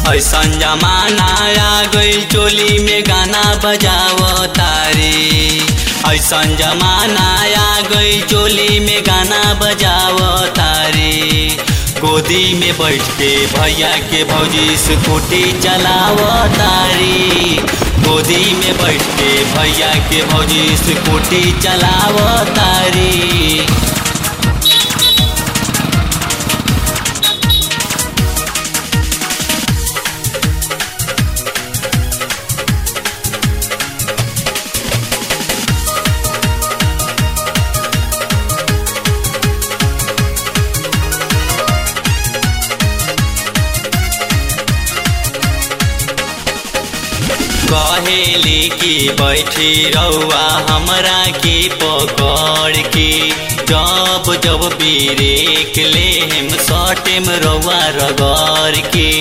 ऐसन जमाना आ गई चोली में गाना बजाव तारी ऐसन जमाना आ गई चोली में गाना बजाव तारी गोदी में बैठ के भैया के भौजी स्कूटी चलाव तारी गोदी में बैठ के भैया के भौजी स्कूटी चलाव तारी कहेली की बैठी रउआ हमरा के पकड़ के जब जब बीरेक ले हम सटेम रउआ रगड़ के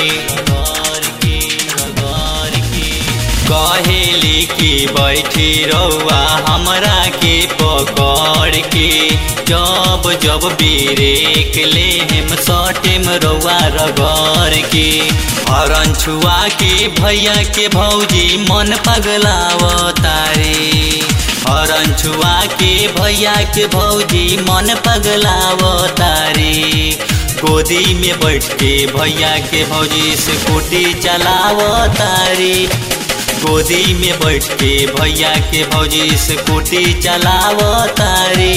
कहेली की बैठी रउआ हमरा के पकड़ के जब जब बीरेक ले हम सटेम रउआ रगड़ के हरन छुआ के भैया के भौजी मन पगलाव तारे हरन छुआ के भैया के भौजी मन पगलाव तारे गोदी में बैठ के भैया के भौजी स्कूटी चलाव तारी गोदी में बैठ के भैया के भौजी स्कूटी चलाव तारी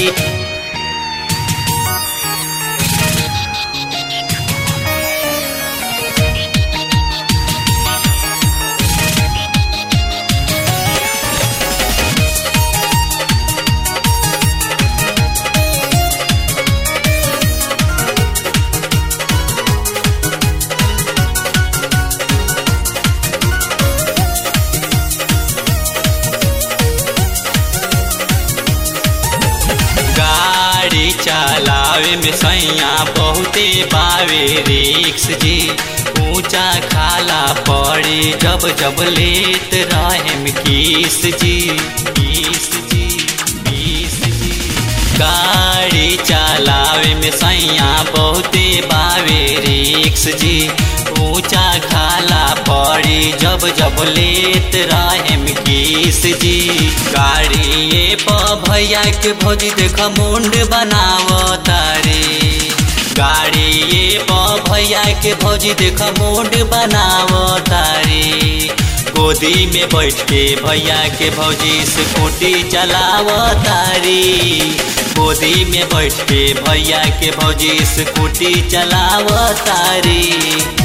गाड़ी चलावे में सैया बहुते बावे रिक्स जी ऊंचा खाला पड़ी जब जब लेत रहे किस जी किस जी किस जी गाड़ी चलावे में सैया बहुते बावे रिक्स जी ऊंचा खाला पड़ी जब जब लेत रहे किस जी गाड़ी प भैया के भौजी देख मुंड बनाव तारे गाड़ी प भैया के भौजी देख मुंड बनाव तारे गोदी में बैठ के भैया के भौजी स्कूटी चलाव तारी गोदी में बैठ के भैया के भौजी स्कूटी चलाव तारी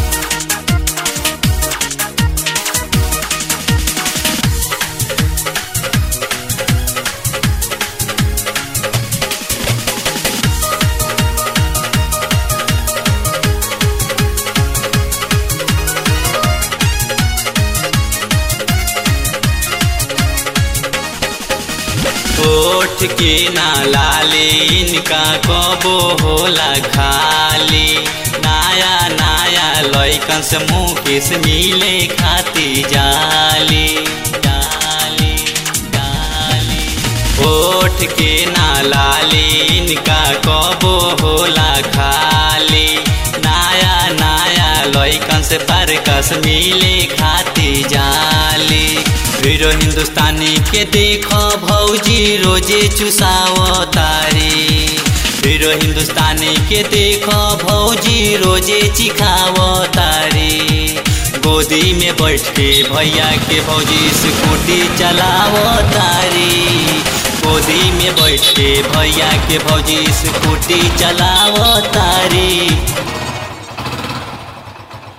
ओठ के ना लाले इनका कबो होला खाली नया नया लैकन से मुकेश मिले खाती जाली जाली जाली ओठ के ना लाले इनका कबो होला खाली नया नया लैकन से परकस मिले खाती जाली हीरो हिंदुस्तानी के देखो भौजी रोजे चुसाव तारी हीरो हिंदुस्तानी के देखो भौजी रोजे चिखाव तारी गोदी में बैठ के भैया के भौजी स्कूटी चलाव तारी गोदी में बैठ के भैया के भौजी स्कूटी चलाव तारी